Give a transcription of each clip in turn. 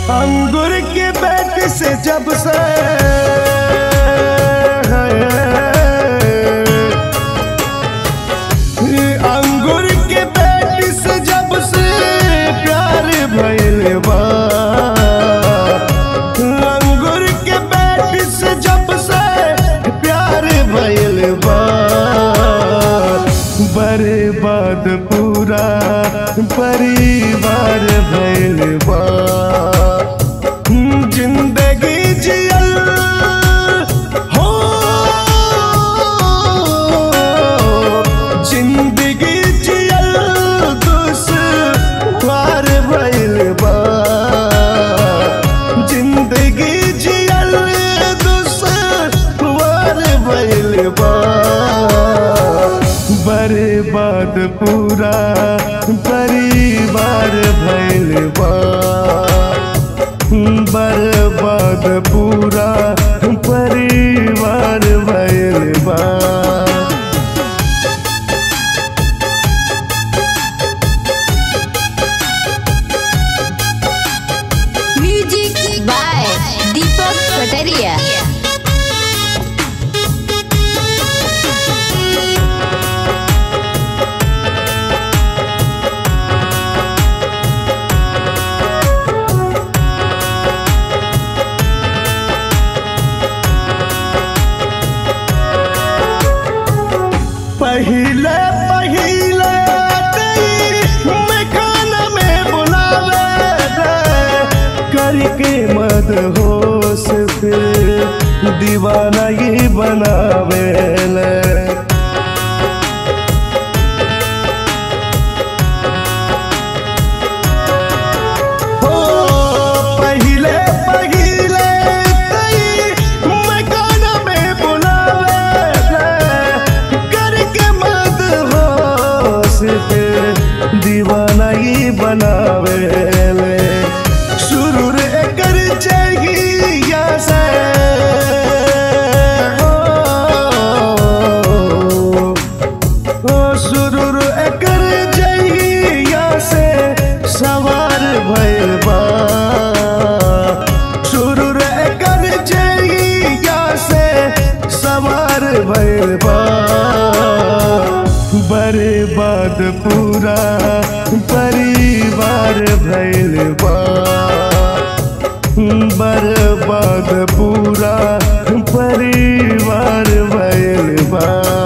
अंगूर के बैट से जब से अंगूर के बैट से जब से प्यार भइल बा अंगूर के बैट से जब से प्यार भइल बा बर्बाद पूरा परिवार भइल बा जिंदगी जियल हो जिंदगी जियल दुश्वार भइल बा जिंदगी जियल दुश्वार भइल बा बर्बाद पूरा परिवार भइल बा बर्बाद पूरा परिवार भइल बा Music by Deepak Kataria. पहिले पहिले तेरी मैं खाना में बुलावे रे करके मत होश फिर दीवाना ये बनावे ले हो पहिले पहिले तेरी मैं खाना में बुलावे रे करके मत होश फिर दीवाना ये बनावे ले शुरू रे कर जाएगी या से हो ओ सुरूर एकर जइया से सवार भइल बा सुरूर एकर जइया से सवार भइल बा बर्बाद पूरा परिवार भइल बा बर्बाद पूरा परिवार भइल बा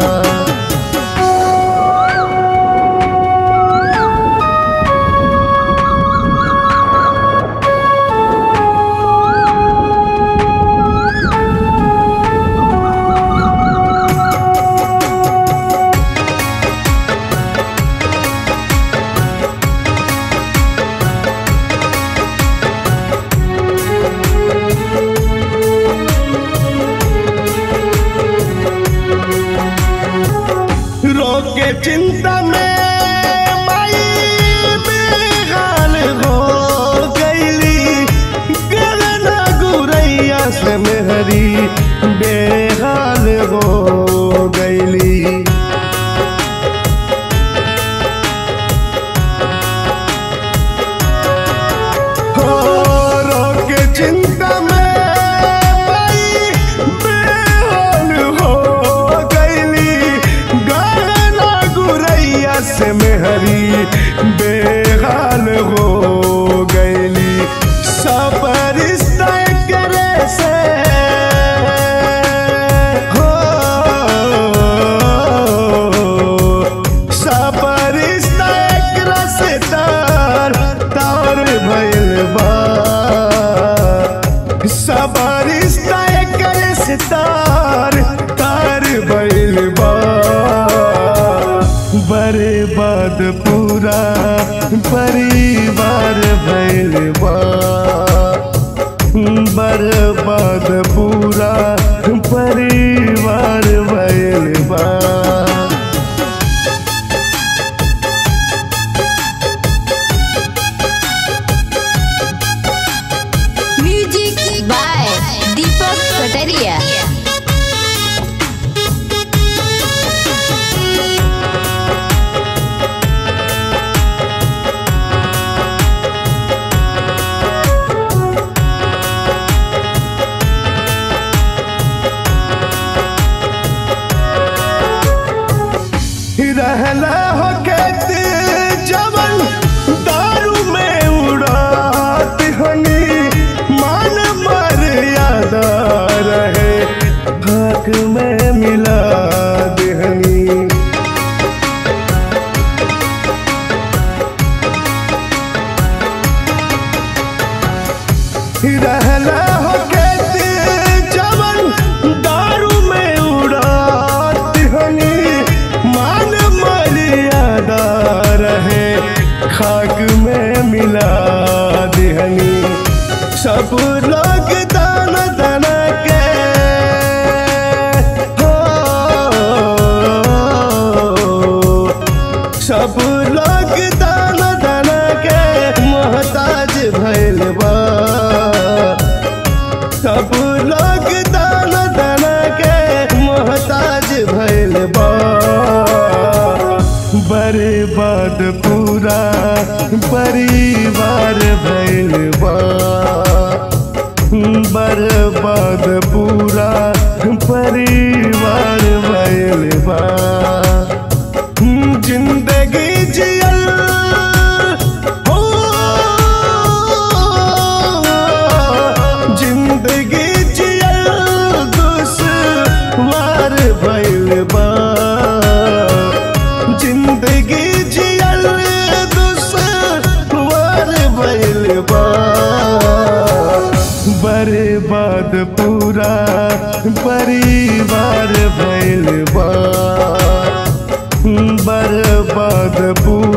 रोके चिंता में माई बेहाल हो गईली गगना गुरैया से मेहरी बेहाल हो गईली हो रोके चिंता में माई बेहाल हो गईली गाना गुरैया से मेहरी बेहाल हो गईली सब रिश्ता करे से हो सब रिश्ता एकरा से तार तार भइल बा सब रिश्ता एकरे से तार तार भइल बा बर्बाद पूरा परिवार भइल बा बर्बाद पूरा परिवार भइल बा रहला हो कहते जवन दारू में उड़ात हनी मान मर्यादा रहे खाक में मिला दिहनी सब लोग दान दान के हो सब लोग दान दान के मोहताज भैल बा सब लोग दान दान के मोहताज भैल बा बर्बाद पूरा परिवार भैल बा बर्बाद पूरा परिवार भैल बा जिंदगी जियल हो जिंदगी जियल दुश्वार भइल बा जिंदगी जियल दुश्वार भइल बा बर्बाद पूरा परिवार भइल बा बर्बाद पूरा